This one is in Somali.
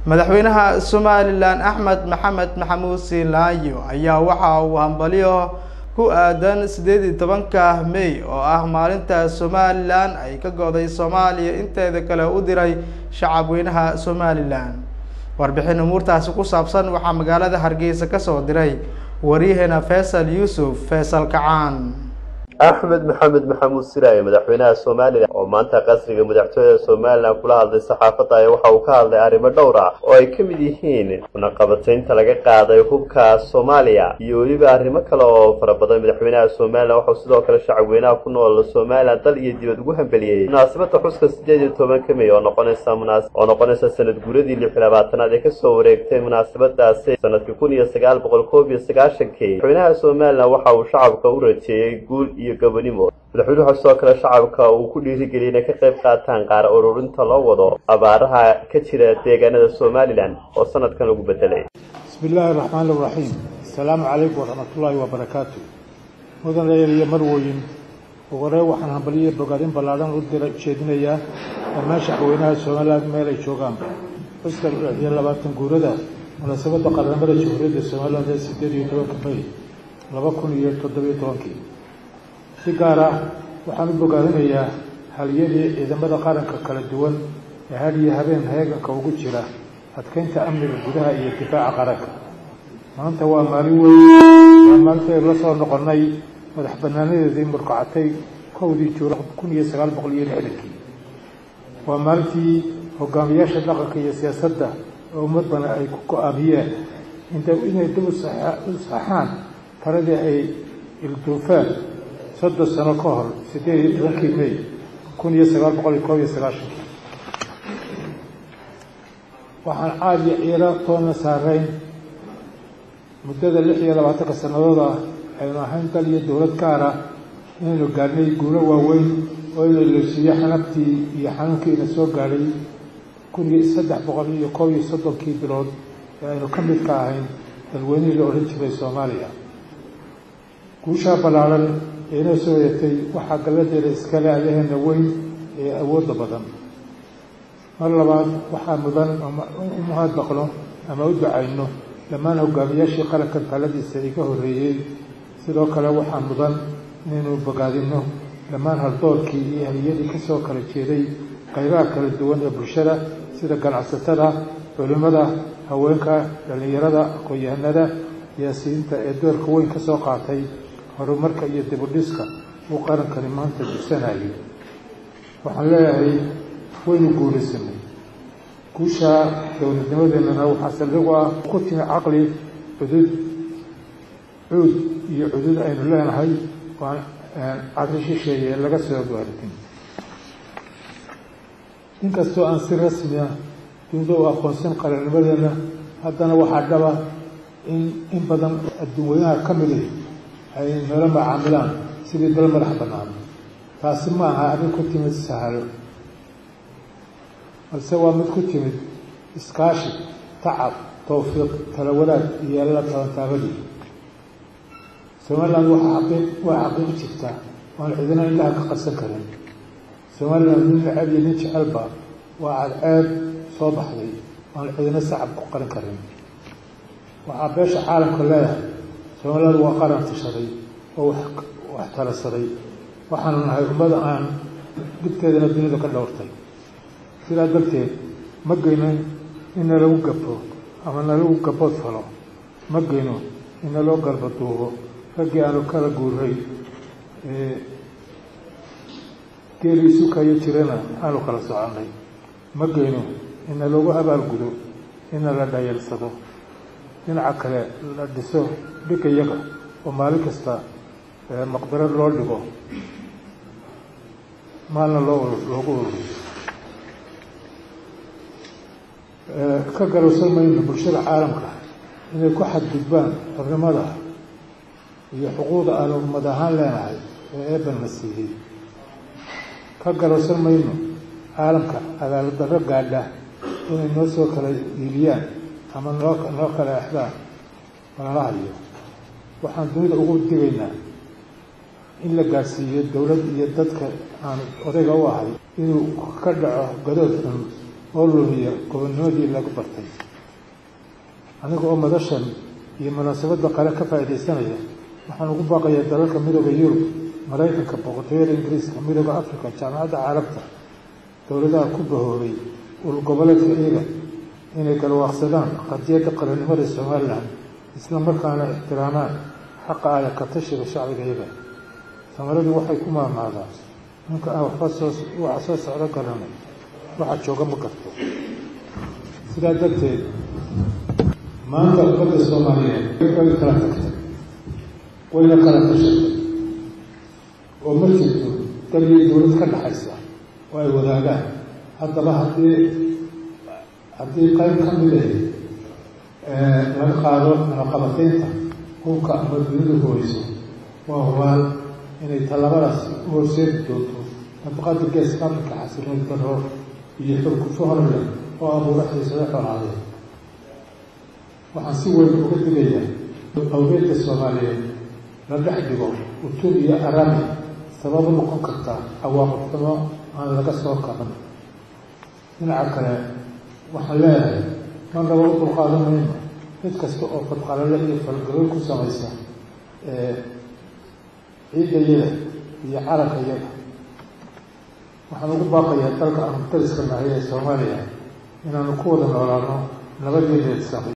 madaxweynaha somalilan axmed maxamed maxamuud siilaayo ayaa waxa uu hambalyo ku aadan sideed iyo tobanka may oo ah maalinta somalilan ay ka go'day soomaaliya inteeda kale u diray shacabweynaha somalilan warbixin umuurtaasi ku saabsan waxaa magaalada hargeysa kasoo diray waryaheena faysal yuusuf faysal kacaan axmed maxamed maxamuud siraaye madaxweynaha somalilan oo maanta qasriga madaxtooyada somalilan kula hadlay saxaafadda ayaa waxa uu ka hadlay arrimo dhowr ah oo ay ka mid yihiin cunaqabataynta laga qaaday hubka soomaaliya iyo weliba arrimo kale oo fara badan madaxweynaha somalilan waxauu sidoo kale shacabweynaha ku nool somalilan dal iyo dibad ugu hambeliyey munaasabadda xuska sideed iyo tobanka may oo noqonaysa oo noqonaysa sanad guuradii lix iyo labaatanaad ee kasoo wareegtay munaasabadaasi sanadkii kun iyo sagaal boqol koob iyo sagaashankii madaxweynaha somalilan waxa uu shacabka u rajeeyey guul iyo gabonimo madaxweynuhu waxaa sidoo kale shacabka uu ku dhiirigeliyay inay ka qayb qaataan qaar ururinta loo wado abaaraha ka jira deegaanada somalilan oo sanadkan lagu bedelay bismi illaahi araxmaan iraxiim asalaamu calaykum waraxmatullaahi wabarakaatu mudan reer iyo marwoyin ugu horey waxaan hambaliyo bogaadin ballaadhan u dira ujeedinayaa dhammaan shacweynaha somalilan meel ay joogaan xuska iyo labaatan guurada munaasabadda qaranimada jamhuuriyadda somalilan ee sideed iyo tobanka may laba kun iyo toddobiyo tobankii si gaar ah waxaan u bogaadinayaa haliyadii ciidamada qaranka kala duwan ee had iyo habeen heeganka ugu jira adkeynta amniga gudaha iyo difaaca qaranka maanta waa maalin weyn waa maalintaaynu la soo noqonnay madax banaanadeedii murkacatay kowdii juula kun iyo sagaal boqol iyo lixdankii waa maalintii hogaamiyaasha dhaqanka iyo siyaasadda oo ummad badan ay ku go-aamiyeen inay dib u saxaan taladii ay ilduufeen soddon sano ka hor siddeed iyo tobankii may kun iyo sagaal boqol iyo koob iyo sagaashankii waxaan caad iyo ciiro toonna saarayn muddada lix iyo labaatanka sannadood ah aynu ahayn dal iyo dowlad gaar ah inaynu gaarnay guulo waaweyn oo ina leesiiyo xanabtii iyo xanuunkii ina soo gaadhay kun iyo saddex boqol iyo koob iyo soddonkii bilood ee aynu ka mid ka ahayn dalweynihii la odhan jiray soomaaliya guushaa ballaaran ee inoo soo yeetay waxaa galladeeda iskale allaheena weyn ee awoodda badan mar labaad waxaa mudan u mahadnaqno ama u ducayno dhammaan hogaamiyaashii qarankan taladiisa iga horreeyey sidoo kale waxaa mudan inaynu bogaadinno dhammaan haldoorkii iyo haliyadii ka soo kala jeeday qaybaha kala duwan ee bulshada sida ganacsatada culimmada haweenka dhallinyarada aqoon-yahanada siyaasiyiinta ee doorka weyn ka soo qaatay horumarka iyo dibudhiska uu qarankani maanta dursanayo waxaan leeyahay waynu guulaysanay guusha dowladnimadeennana waxaa saldhig u ah ku timi caqli cudud cuud iyo cudud aynu leenahay waan caqli shisheeye laga soo gaaritin inkastoo aan si rasmiya dunida u aqoonsan qarannimadeenna haddana waxaa dhaba in in badan adduunweynaha ka mid ah ay nala macaamilaan sidii dal madax bannaan taasi ma aha arrin ku timid sahalo balse waa mid ku timid iskaashi tacab towfiiq tala wadaag iyo alla tabantaabadii somaliland waa xaqiiq waa xaqiiq jirta waan cidina indhaha ka qarsan karin somaliland nin necab iyo nin jecelba waa cadceeb soo baxday waan cidina sacab ku qarin karin waxaa beesha caalamka leedahay somaliland waa qaran tashaday oo wax talasaday waxaanu nahay ummada aan dhibteedana dunida ka dhowrtay sidaa darteed ma geyno in nalagu gabto ama nalagu gabood falo ma geyno in naloo galba duubo raggii aanu kala guuray geeli isu kayo jirana aanu kala soconnay ma geyno in nalagu abaalgudo ina la dhayeelsado dhinaca kale la dhiso dhigayaga oo maalin kasta maqdarad loo dhigo maalna loo loogu ururiyo ka garowsan mayno bulshada caalamka inay ku xadgudbaan xornimada iyo xuquuqda aanu ummad ahaan leenahay ee eebanna siiyey ka garowsan mayno caalamka cadaalad darro gaadha inay noo soo kala iiliyaan ama noo noo kala exdaan malala hayo waxaan dunida ugu digaynaa in la gaadhsiiyo dowlad iyo dadka aan odayga u ahay inuu ka dhaco gadood xun oo lumiya gobonnimadii lagu bartay aniga oo madashan iyo munaasabadda qale ka faa'iidaysanaya waxaan ugu baaqayaa dalalka midooda yurub maraykanka boqortooyada ingiriiska midooda africa jaamacadda caalamka dowladaha ku bahoobay ul goboleedka iyaga inay galwaaqsadaan qadiyadda qarannimada somalilan isla markaana ixtiraamaan xaqa ale ka tashiga shacbiga iyaga samaradii waxay ku maamaadaan ninka aan waxba soo waxa soo socdo garanay waxa jooga ma garto sidaa darteed maanta ummadda soomaaliyeed way kala tagtay wayna kala tashatay oo ma jirto daliyo dowlad ka dhaxaysa oo ay wadaagaan haddaba haddii haddii qayb ka mid ah laga qaado munaqabataynta hubka ama dunidu hooyso waa hubaan inay tallabadaas u horseedi doonto nafaqada geeska afrika xasilood darro iyo xurgufo hor leh oo abuura xiisado xoraadeed waxaan si weyn uga digayaa awgeedka soomaaliyeed la dhex dhigo utub iyo arami sabab u noqon kartaa cawaaqib xumo aan laga soo kaban dhinaca kale waxaan leeyahay man laba u dulqaadan mayno mid kasta oo fadqalale iyo falgalooy ku samaysa ciidayada iyo calanka yada waxaan ugu baaqayaa dalka aanu dariska nahay ee soomaaliya inaanu ku wada noolaano nabad iyo reedsaqi